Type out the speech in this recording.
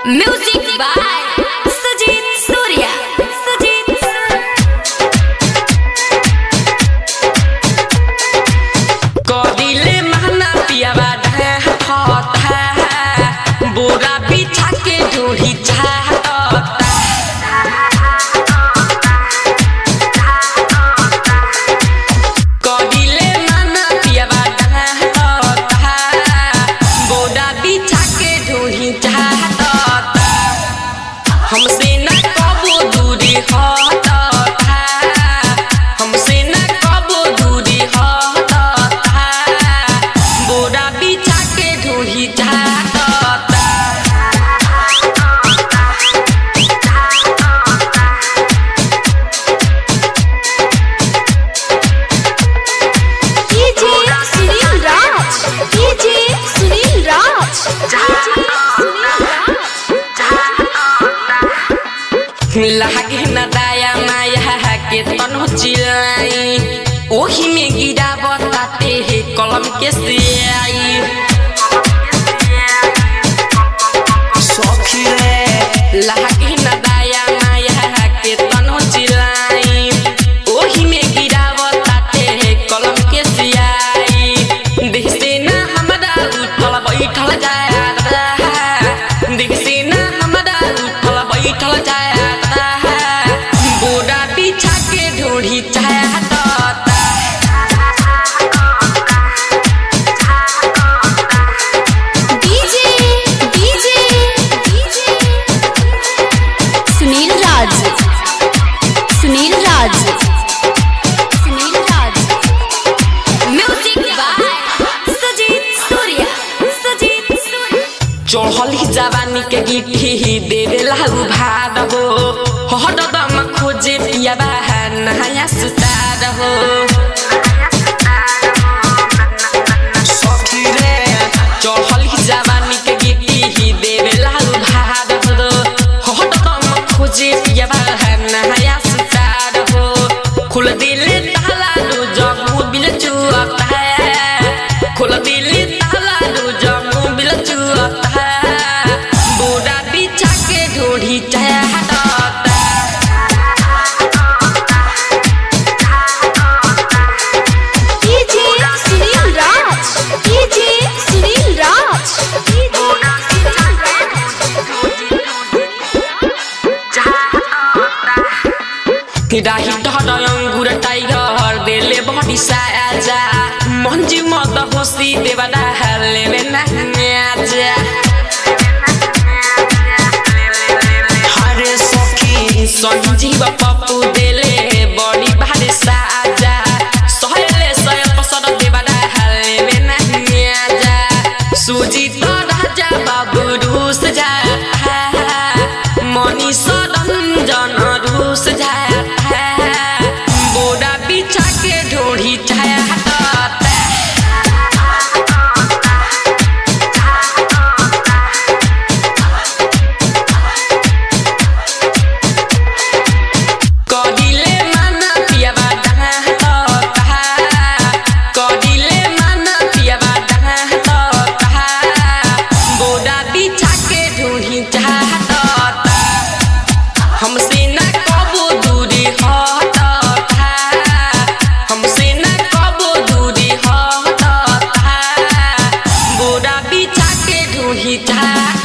Music by Sujit Surya. Sujit कदिले महना पियावा ढह फता बोरा बिछा के ढोही चाहता कदिले महना पियावा ढह फता बोरा बिछा के ढोही चाहता हमसे न कबो दूरी हटता हमसे न कबो दूरी हटता बोरा बिछा के ढोही जाता DJ Sunil Raj. DJ Sunil Raj. DJ Sunil Raj. लागे न दाया माया के तनो चिलाई ओही में गिरा बताते हे कलम के सियाई सखी रे लागे न दाया माया के तनो चिलाई ओही में गिरा बताते हे कलम के सियाई देख से ना हमरा उठल बैठल जाया देख से ना हमरा उठल बैठल जाया बोरा बिछा के ढोढ़ी चाहता DJ DJ DJ Sunil Raj. Sunil Raj. Sunil Raj. Music by Sujit Surya. Sujit Surya. चढ़ली जवानी के गिट्ठी देवेला उभार हो हरदम खोजे पिया नया सुतार हो सखी रे चढ़ली जवानी के गिट्ठी देवेला उभार हो हरदम खोजे पिया नया सुतार हो खुल दिले ताला रो जगू बिल चुअता है खुल दिले ताला रो जगू बिल चुअता है बोरा बिछा के ढोढ़ी चाहता DJ Sunil Raj. DJ Sunil Raj. DJ Sunil राही डर अंगुर टाइगर देले बड़ी साजा मंजी मद होसी देवदा लेवे नहीं आजा हरे सखी संजीव पप्पू देले बड़ी भारी साजा सहले सय पसर देवदा लेवे नहीं आजा सुजी तो राजा बाबू रूस जा मनी सरंजन रूस जाता बोरा बिछा के ढोढ़ी चाहता कदिले माना पियावा डहाता कदिले माना पियावा डहाता बोरा बिछा के ढूंढी चाहता हमसे न कबो दूरी हटता हमसे न कबो दूरी हटता बोरा बिछा के ढूंढी चाहता